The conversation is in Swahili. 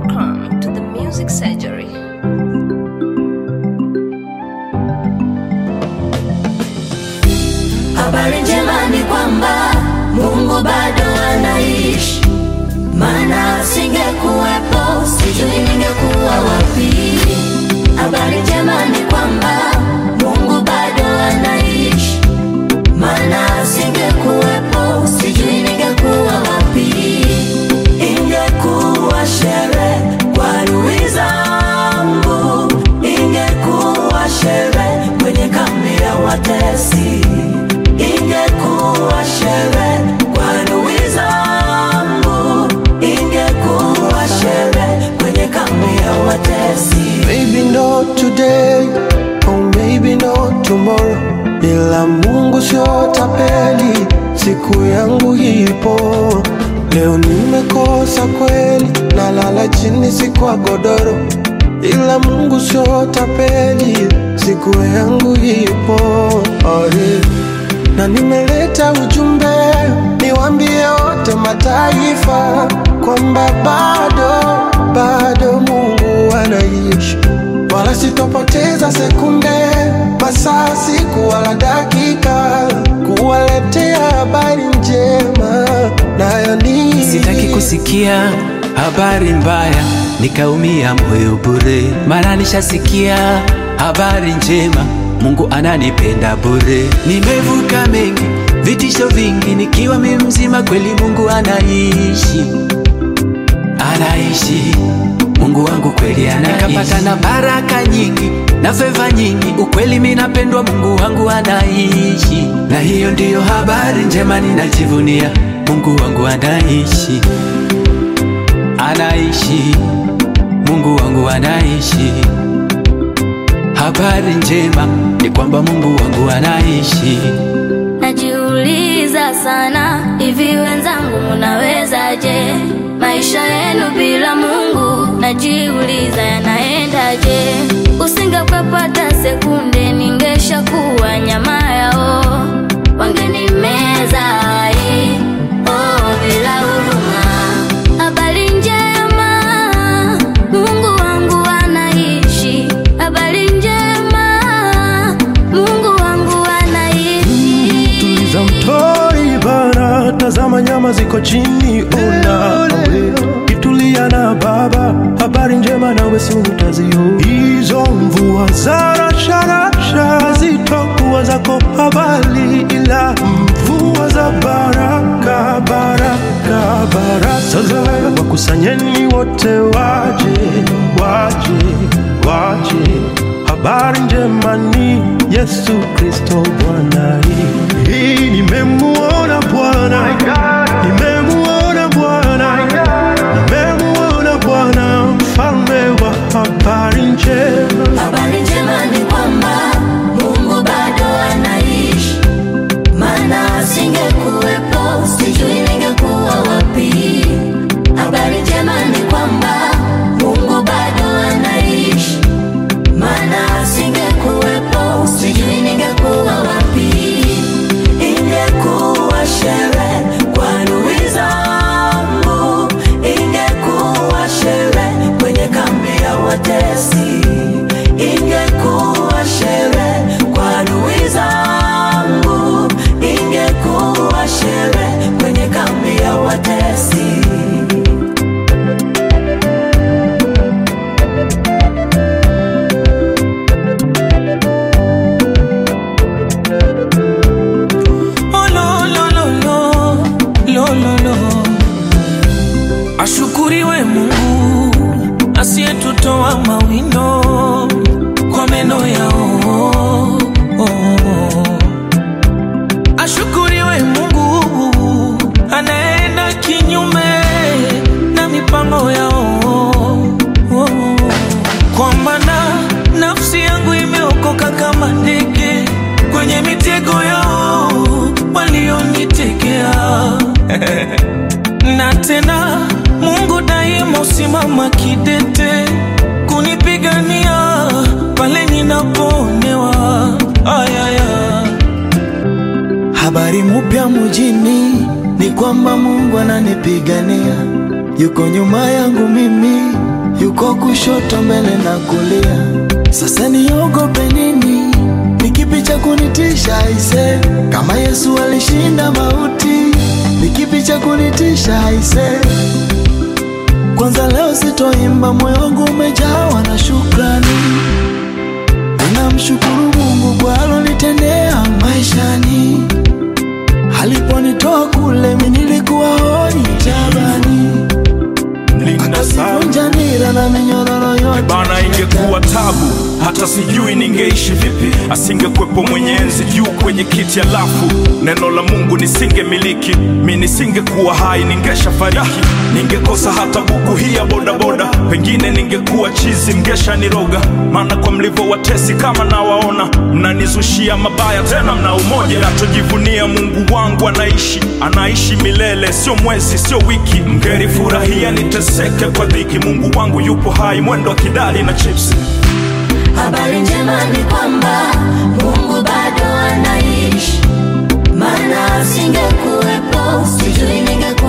Welcome to the Music Surgery. Habari njema ni kwamba Mungu bado anaishi, maana asingekuwepo sijui ningekuwa wapi. Habari njema ni kwamba Mungu bado anaishi, maana asingekuwepo sijui ningekuwa wapi. Ingekuwa sherehe kwa adui zangu, ingekuwa sherehe kwenye kambi ya watesi, ingekuwa sherehe kwa adui zangu, ingekuwa sherehe kwenye kambi ya watesi. Maybe not today or maybe not tomorrow, ila Mungu sio tapeli, siku yangu ipo. Leo nimekosa kweli, nalala chini si kwa godoro, ila Mungu sio tapeli, siku yangu ipo. Oh, yeah. Na nimeleta ujumbe niwaambie wote mataifa kwamba bado bado Mungu anaishi, wala sitopoteza sekunde, masaa, siku wala dakika kuwaletea habari njema, nayo ni Sitaki kusikia habari mbaya nikaumia moyo bure, mara nishasikia habari njema, Mungu ananipenda bure. Nimevuka mengi vitisho vingi, nikiwa mimi mzima, kweli Mungu anaishi, anaishi Mungu wangu kweli anaishi. Nikapata na baraka nyingi na feva nyingi, ukweli mimi napendwa, Mungu wangu anaishi, na hiyo ndiyo habari njema ninajivunia, Mungu wangu anaishi, anaishi, Mungu wangu anaishi. Habari njema ni kwamba Mungu wangu anaishi. Najiuliza sana, hivi wenzangu munawezaje? Maisha yenu bila Mungu, najiuliza yanaendaje? Usingepata sekunde, ningeshakuwa nyama yao, wangenimeza hai, oh, bila huruma. Habari njema, Mungu wangu anaishi. Habari njema, Mungu wangu anaishi. Tuliza mtoi bana, tazama nyama ziko chini, ona kitulia na baba, habari njema nawe si utazio. Hizo mvua za rasharasha zitokuwa zako habari, ila mvua za baraka baraka baraka. Sasa wakusanyeni wote waje waje waje Habari njema ni Yesu Kristo Bwana. Hii nimemuona Bwana, nimemuona Bwana, nimemuona Bwana, mfalme wa habari njema. Habari njema ni kwamba Mungu bado anaishi, maana asingekuwepo sijui ningekuwa wapi. Habari njema ni kwamba Mungu bado anaishi, maana asingekuwepo sijui ningekuwa wapi. Ingekuwa sherehe kwa adui zangu, ingekuwa sherehe kwenye kambi ya watesi, ingekuwa sherehe kwa adui zangu, ingekuwa sherehe kwenye kambi ya watesi. Oh, lo, lo, lo, lo, lo, lo, lo. Ashukuriwe Mungu asiyetutoa mawindo kwa meno yao. Oh. Ashukuriwe Mungu anaenda kinyume na mipango yao. Oh. Kwa maana nafsi yangu imeokoka kama ndege kwenye mitego yao walionitegea. na tena Mungu daima usimama kidete kunipigania pale ninapoonewa. Ayaya. Habari mupya mujini ni kwamba Mungu ananipigania, yuko nyuma yangu mimi, yuko kushoto, mbele na kulia. Sasa niogope nini? Ni kipi cha kunitisha aise? Kama Yesu alishinda mauti, ni kipi cha kunitisha aise? Kwanza leo sitoimba, moyo wangu umejawa na shukrani. Ninamshukuru Mungu kwa alonitendea maishani. Aliponitoa kule, mimi nilikuwa hoi tabani, Linda sana akavunja nira na minyororo yote bana, ingekuwa tabu hata sijui ningeishi vipi, asingekwepo mwenye enzi juu kwenye kiti, alafu neno la Mungu nisingemiliki, mi nisingekuwa hai, ningesha fariki, ningekosa hata buku hii ya bodaboda, pengine ningekuwa chizi, mngesha niroga, maana kwa mlivyo watesi kama nawaona, mnanizushia mabaya, tena mna umoja. Nachojivunia Mungu wangu anaishi, anaishi milele, sio mwezi, sio wiki. Mngerifurahia niteseke kwa dhiki, Mungu wangu yupo hai, mwendo wa kidali na chips. Habari njema ni kwamba Mungu bado anaishi, maana asingekuwepo sijui ningekuwa